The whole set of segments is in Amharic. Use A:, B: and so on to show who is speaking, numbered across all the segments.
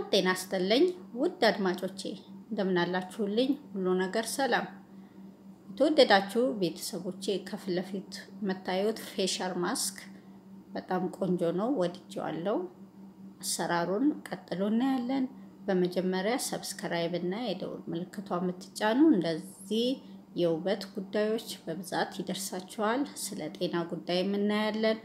A: ጤና ይስጥልኝ ውድ አድማጮቼ እንደምናላችሁልኝ፣ ሁሉ ነገር ሰላም። የተወደዳችሁ ቤተሰቦቼ ከፊት ለፊት የምታዩት ፌሻል ማስክ በጣም ቆንጆ ነው፣ ወድጄዋለሁ። አሰራሩን ቀጥሎ እናያለን። በመጀመሪያ ሰብስክራይብ እና የደውል ምልክቷ የምትጫኑ እንደዚህ የውበት ጉዳዮች በብዛት ይደርሳችኋል። ስለ ጤና ጉዳይ እናያለን።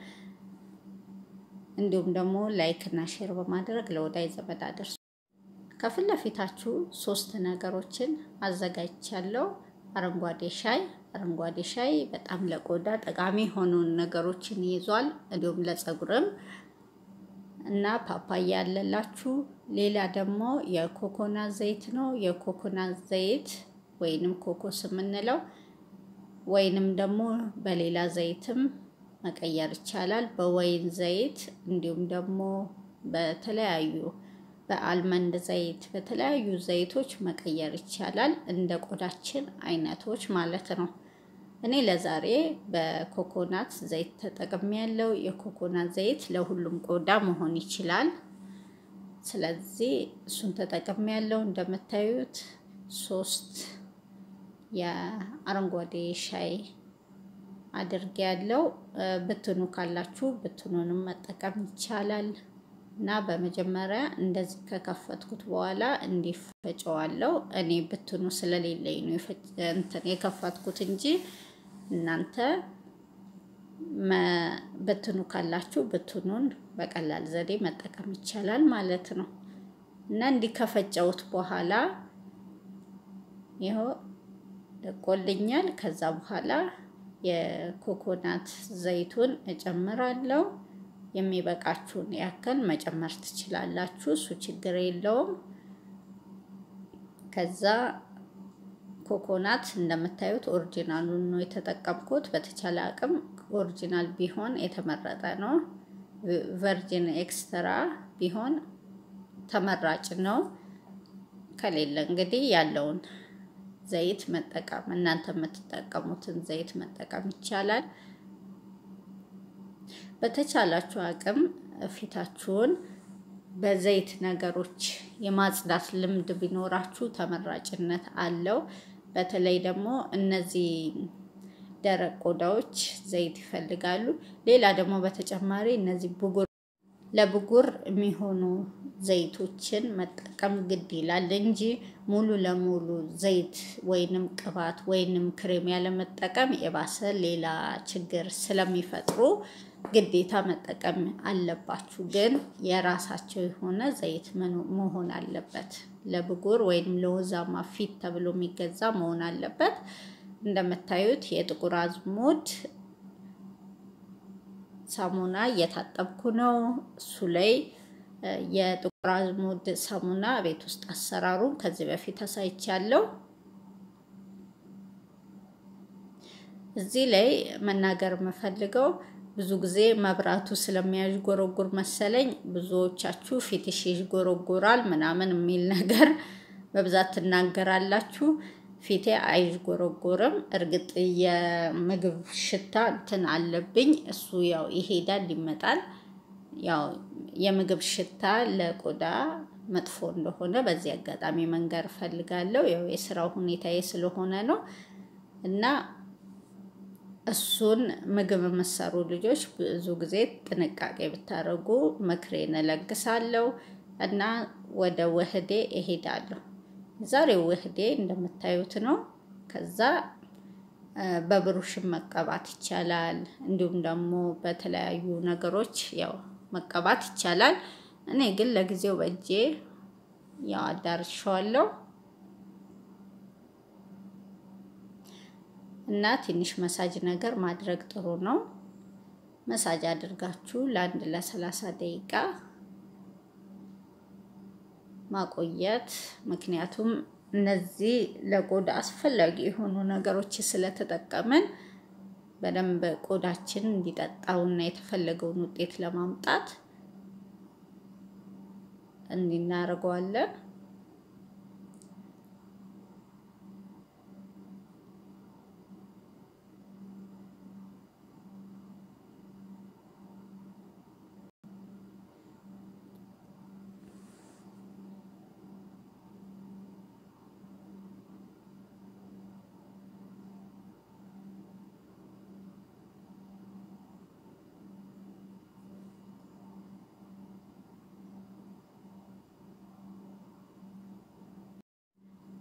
A: እንዲሁም ደግሞ ላይክ እና ሼር በማድረግ ለወዳጅ ዘመድ አድርሱ። ከፊት ለፊታችሁ ሶስት ነገሮችን አዘጋጅቻለሁ። አረንጓዴ ሻይ አረንጓዴ ሻይ በጣም ለቆዳ ጠቃሚ የሆኑ ነገሮችን ይዟል። እንዲሁም ለፀጉርም እና ፓፓያ ያለላችሁ። ሌላ ደግሞ የኮኮናት ዘይት ነው። የኮኮናት ዘይት ወይንም ኮኮስ የምንለው ወይንም ደግሞ በሌላ ዘይትም መቀየር ይቻላል። በወይን ዘይት እንዲሁም ደግሞ በተለያዩ በአልመንድ ዘይት በተለያዩ ዘይቶች መቀየር ይቻላል። እንደ ቆዳችን አይነቶች ማለት ነው። እኔ ለዛሬ በኮኮናት ዘይት ተጠቅሜ ያለው የኮኮናት ዘይት ለሁሉም ቆዳ መሆን ይችላል። ስለዚህ እሱን ተጠቅሜ ያለው እንደምታዩት ሶስት የአረንጓዴ ሻይ አድርጌ ያለው ብትኑ ካላችሁ ብትኑንም መጠቀም ይቻላል። እና በመጀመሪያ እንደዚህ ከከፈትኩት በኋላ እንዲፈጨዋለው። እኔ ብትኑ ስለሌለኝ ነው እንትን የከፈትኩት እንጂ እናንተ ብትኑ ካላችሁ ብትኑን በቀላል ዘዴ መጠቀም ይቻላል ማለት ነው። እና እንዲህ ከፈጨውት በኋላ ይኸው ደቆልኛል። ከዛ በኋላ የኮኮናት ዘይቱን እጨምራለሁ። የሚበቃችሁን ያክል መጨመር ትችላላችሁ። እሱ ችግር የለውም። ከዛ ኮኮናት እንደምታዩት ኦሪጂናሉን ነው የተጠቀምኩት። በተቻለ አቅም ኦሪጂናል ቢሆን የተመረጠ ነው። ቨርጂን ኤክስትራ ቢሆን ተመራጭ ነው። ከሌለ እንግዲህ ያለውን ዘይት መጠቀም እናንተ የምትጠቀሙትን ዘይት መጠቀም ይቻላል። በተቻላችሁ አቅም ፊታችሁን በዘይት ነገሮች የማጽዳት ልምድ ቢኖራችሁ ተመራጭነት አለው። በተለይ ደግሞ እነዚህ ደረቅ ቆዳዎች ዘይት ይፈልጋሉ። ሌላ ደግሞ በተጨማሪ እነዚህ ብጉር ለብጉር የሚሆኑ ዘይቶችን መጠቀም ግድ ይላል እንጂ ሙሉ ለሙሉ ዘይት ወይንም ቅባት ወይንም ክሬም ያለመጠቀም የባሰ ሌላ ችግር ስለሚፈጥሩ ግዴታ መጠቀም አለባችሁ። ግን የራሳቸው የሆነ ዘይት መሆን አለበት። ለብጉር ወይንም ለወዛማ ፊት ተብሎ የሚገዛ መሆን አለበት። እንደምታዩት የጥቁር አዝሙድ ሳሙና እየታጠብኩ ነው። እሱ ላይ የጥቁር አዝሙድ ሳሙና ቤት ውስጥ አሰራሩን ከዚህ በፊት አሳይቻለሁ። እዚህ ላይ መናገር የምፈልገው ብዙ ጊዜ መብራቱ ስለሚያዥጎረጉር መሰለኝ ብዙዎቻችሁ ፊትሽ ይዥጎረጉራል ምናምን የሚል ነገር በብዛት ትናገራላችሁ። ፊቴ አይዥጎረጎርም። እርግጥ የምግብ ሽታ እንትን አለብኝ። እሱ ያው ይሄዳል ይመጣል። ያው የምግብ ሽታ ለቆዳ መጥፎ እንደሆነ በዚህ አጋጣሚ መንገር እፈልጋለሁ። ያው የስራው ሁኔታዬ ስለሆነ ነው እና እሱን ምግብ የምሰሩ ልጆች ብዙ ጊዜ ጥንቃቄ ብታደርጉ ምክሬን እለግሳለሁ እና ወደ ውህዴ እሄዳለሁ። ዛሬው ውህዴ እንደምታዩት ነው። ከዛ በብሩሽን መቀባት ይቻላል። እንዲሁም ደግሞ በተለያዩ ነገሮች ያው መቀባት ይቻላል። እኔ ግን ለጊዜው በእጄ ያው አዳርሻዋለሁ እና ትንሽ መሳጅ ነገር ማድረግ ጥሩ ነው። መሳጅ አድርጋችሁ ለአንድ ለሰላሳ ደቂቃ ማቆየት ምክንያቱም እነዚህ ለቆዳ አስፈላጊ የሆኑ ነገሮች ስለተጠቀምን በደንብ ቆዳችን እንዲጠጣውና የተፈለገውን ውጤት ለማምጣት እንዲናደርገዋለን።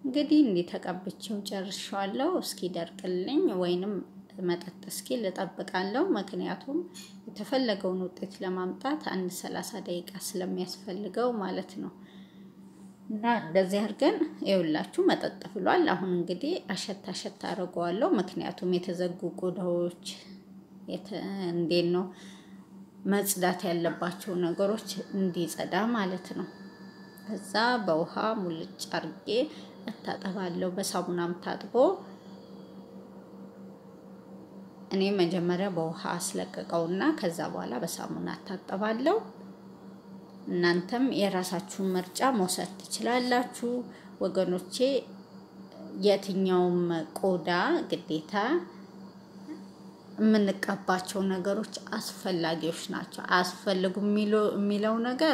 A: እንግዲህ እንዲህ ተቀብቼው ጨርሻለሁ። እስኪ ደርቅልኝ ወይንም መጠጥ እስኪ ልጠብቃለሁ። ምክንያቱም የተፈለገውን ውጤት ለማምጣት አንድ ሰላሳ ደቂቃ ስለሚያስፈልገው ማለት ነው። እና እንደዚህ አድርገን ይኸውላችሁ መጠጥ ብሏል። አሁን እንግዲህ አሸት አሸት አድርገዋለሁ። ምክንያቱም የተዘጉ ቆዳዎች እንዴት ነው መጽዳት ያለባቸው ነገሮች እንዲጸዳ ማለት ነው። ከዛ በውሃ ሙልጭ አርጌ እታጠባለሁ። በሳሙናም ታጥቦ እኔ መጀመሪያ በውሃ አስለቀቀውና ከዛ በኋላ በሳሙና እታጠባለሁ። እናንተም የራሳችሁን ምርጫ መውሰድ ትችላላችሁ ወገኖቼ። የትኛውም ቆዳ ግዴታ የምንቀባቸው ነገሮች አስፈላጊዎች ናቸው። አያስፈልጉም የሚለው ነገር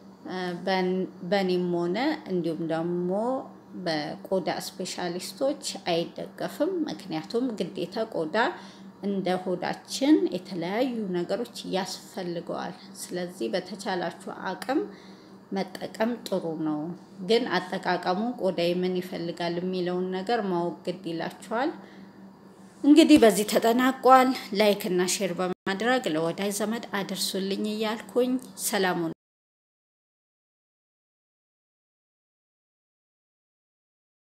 A: በእኔም ሆነ እንዲሁም ደግሞ በቆዳ ስፔሻሊስቶች አይደገፍም። ምክንያቱም ግዴታ ቆዳ እንደ ሆዳችን የተለያዩ ነገሮች ያስፈልገዋል። ስለዚህ በተቻላችሁ አቅም መጠቀም ጥሩ ነው። ግን አጠቃቀሙ ቆዳዬ ምን ይፈልጋል የሚለውን ነገር ማወቅ ግድ ይላችኋል። እንግዲህ በዚህ ተጠናቋል። ላይክ እና ሼር በማድረግ ለወዳጅ ዘመድ አድርሱልኝ እያልኩኝ ሰላሙን